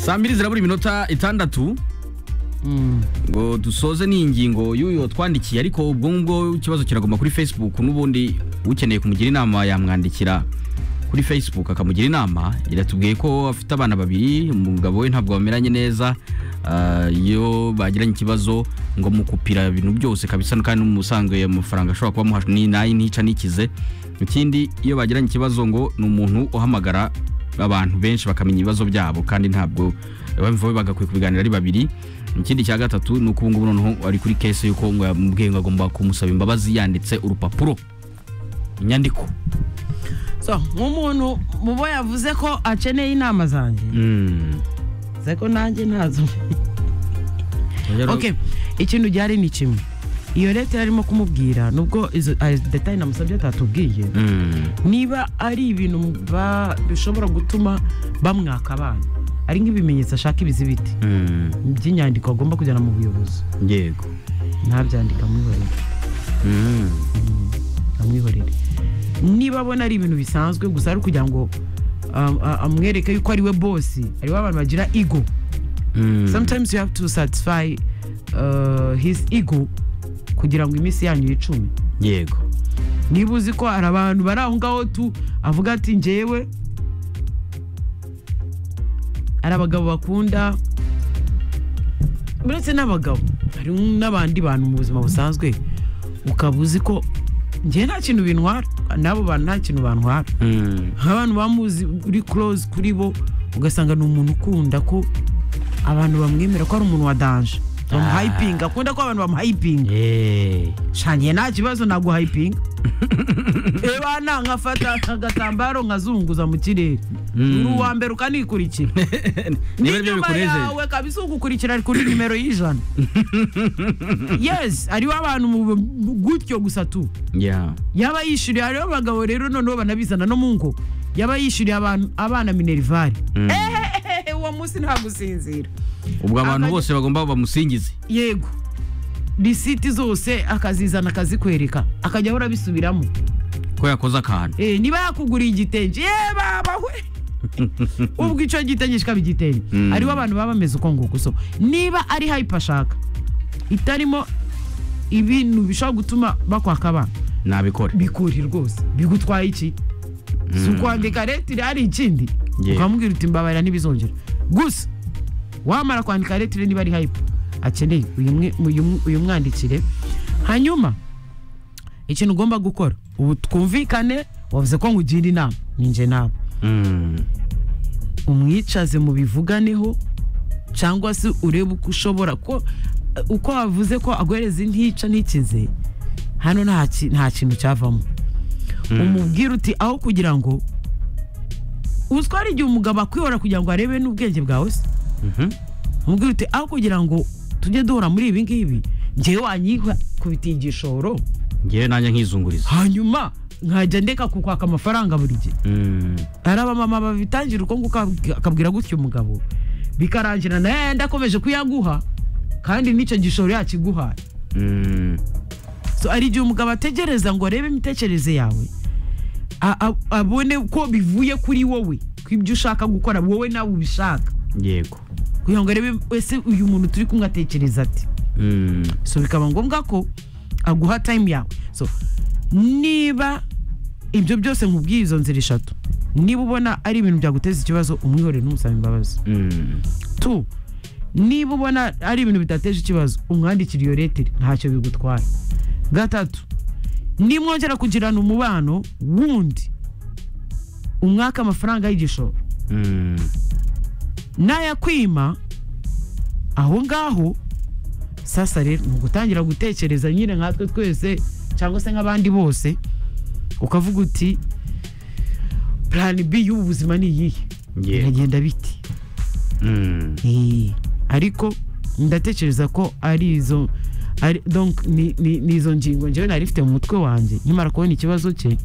saa mbiri zirabura iminota itandatu ngo dusoze n'ingingo y'uyu twandikiye ariko ubwo ngubwo ikibazo kiraguma kuri facebook n'ubundi ukeneye kumugira inama yamwandikira kuri facebook akamugira inama iratubwiye ko afite abana babiri umugabo we ntabwo bameranye neza ah, iyo bagiranye ikibazo ngo mukupira ibintu byose kabisa kandi n'umusanzwe amafaranga ashobora kuba amuha ni nayi ntica nikize ikindi iyo bagiranye ikibazo ngo ni umuntu uhamagara abantu benshi bakamenya ibibazo byabo kandi ntabwo bamva bagakwiye kubiganira ari babiri ikindi cya gatatu ni uko ubu ngubu noneho ari kuri kese y'uko ngo yamubwiye ngo agomba kumusaba imbabazi yanditse urupapuro inyandiko so nk'umuntu mu bo yavuze ko akeneye inama zanjye Mm. ze ko nanjye ntazo okay ikintu gihari ni kimwe iyo leta yarimo kumubwira nubwo izo ayo detayi namusabye atatubwiye Mm. niba ari ibintu ba- bishobora gutuma bamwaka abana ari nk'ibimenyetso ashaka ibizibiti Mm. by'inyandiko agomba kujyana mu buyobozi yego ntabyandika amwihorere Mm. amwihorere niba abona ari ibintu bisanzwe gusa ari ukugira ngo um, a- amwereke yuko ari we bosi hariho abantu bagira ego Mm. sometimes you have to satisfy uh, his ego kugira ngo iminsi yanyu yicume yego niba uzi ko hari abantu bari aho ngaho tu avuga ati njyewe hari abagabo bakunda uretse n'abagabo hari n'abandi bantu mu buzima busanzwe ukaba uzi ko njyewe nta kintu bintwara n'abo bantu nta kintu bantwara Mm. nk'abantu bamuzi uri close kuri bo ugasanga ni umuntu ukunda ko abantu bamwemera ko ari umuntu wa danje bamuhayipinga akunda ko abantu bamuhayipinga Eh. shangiye nta kibazo naguhayipinga reba nta nkafata agatambaro nkazunguza mu kirere Mm. uri uwa mbere ukanikurikira niba aribyo n'inyuma bikunejeje yawe kabisa ugukurikira ari kuri nimero y'ijana yes hariho abantu mu- gutyo gusa tu Yeah. yaba yishyuriye hariho abagabo rero noneho banabizana no mu ngo yaba yishyuriye abantu- abana minerivare Mm. ehehehe uwo munsi ntagusinzira ubwo abantu Abanye- bose bagomba bamusingize yego risiti zose akazizana akazikwereka akajya ahora abisubiramo ko yakoze akantu Eh, niba yakuguriye igitenge ye baba we ubwo icyo gitenge kikaba igitenge Mm. hariho abantu baba bameze uko nguko so niba ari hayipa ashaka itarimo ibintu bishobora gutuma bakwaka abana nabikore bikuri rwose bigutwaye iki si ukwandika leta iri hari ikindi Yeah. ukamubwira uti mbabarira ntibizongera gusa wamara kwandika leta iri niba ari hayipu akeneye uyu mwe- uyu mwe- uyu mwandikire hanyuma ikintu ugomba gukora ubu twumvikane wavuze ko nkugira inama ninjye nawe Mm. umwicaze mu bivuganeho cyangwa se urebe uko ushobora ko uko wavuze ko aguhereza intica ntikize hano nta ki- nta kintu cyavamo umubwire uti aho kugira ngo uzwara igihe umugabo akwihora kugira ngo arebe n'ubwenge bwawe se Mhm. umubwire uti aho kugira ngo tujye duhora muri ibi ngibi ngewe wanyiha kubitiye igishoro ngewe nanjye nkizunguriza hanyuma nkajya ndeka kukwaka amafaranga buri gihe Mm. hari abamama babitangira uko nguko akabwi- akabwira gutya umugabo bikarangira nawe ndakomeje kuyaguha kandi n'icyo gishoro yakiguhaye Mm. so hari igihe umugabo ategereza ngo arebe imitekerereze yawe a- a- abone ko bivuye kuri wowe ko ibyo ushaka gukora wowe nawe ubishaka yego kugira ngo arebe ese uyu muntu turi kumwe atekereza ati Mm. so bikaba ngombwa ko aguha time yawe so niba ibyo byose nkubwiye izo nzira eshatu niba ubona ari ibintu byaguteza ikibazo umwihorere n'umusaba imbabazi Mm. tu niba ubona ari ibintu bidateje ikibazo umwandikire iyo leteri ntacyo bigutwaye gatatu nimwongera kugirana umubano wundi umwaka amafaranga y'igishoro Mm. n'ayakwima aho ngaho sasa rero ni ugutangira gutekereza nyine nkatwe twese cyangwa se nk'abandi bose ukavuga uti plan b y'ubu buzima ni iyihe Yego. biragenda biti Mm. Eh, ariko ndatekereza ko ari izo ari donc ni, ni, ni izo ngingo njyewe nari mfite mu mutwe wanjye nyamara kubona ikibazo cye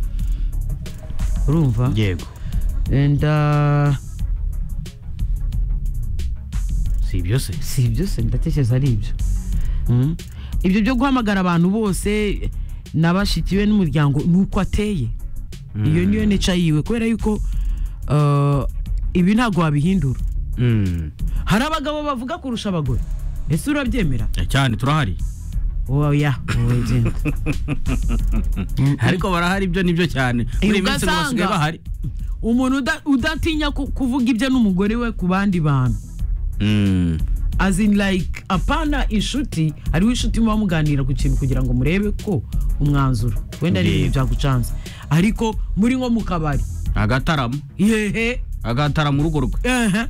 urumva yego and uh, si ibyo se si ibyo se ndatekereza ari ibyo Mm. ibyo byo guhamagara abantu bose nabashikiwe n'umuryango ni uko ateye iyo niyo nica yiwe kubera yuko uh, ibi ntabwo wabihindura Mm. hari abagabo bavuga kurusha abagore ese urabyemera Eh, cyane turahari oya wowe genda ariko barahari ibyo nibyo cyane Eh, muri iyi minsi ngo basigaye ugasanga- bahari umuntu uda- udatinya ku- kuvuga ibyo n'umugore we ku bandi bantu Mm. as in like apana inshuti hariho inshuti muba muganira ku kintu kugira ngo murebe ko umwanzuro wenda ari ibintu Yego. byagucanze ariko muri nko mu kabari agataramo yehe agataramo urugo rwe ehe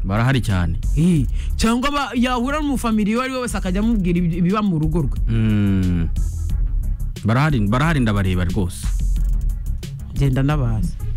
barahari cyane Ih, cyangwa ba- yahura n'umufamiliya uwo ari we wese akajya amubwira ibi- ibiba mu rugo rwe Mm. barahari barahari ndabareba rwose genda n'abazi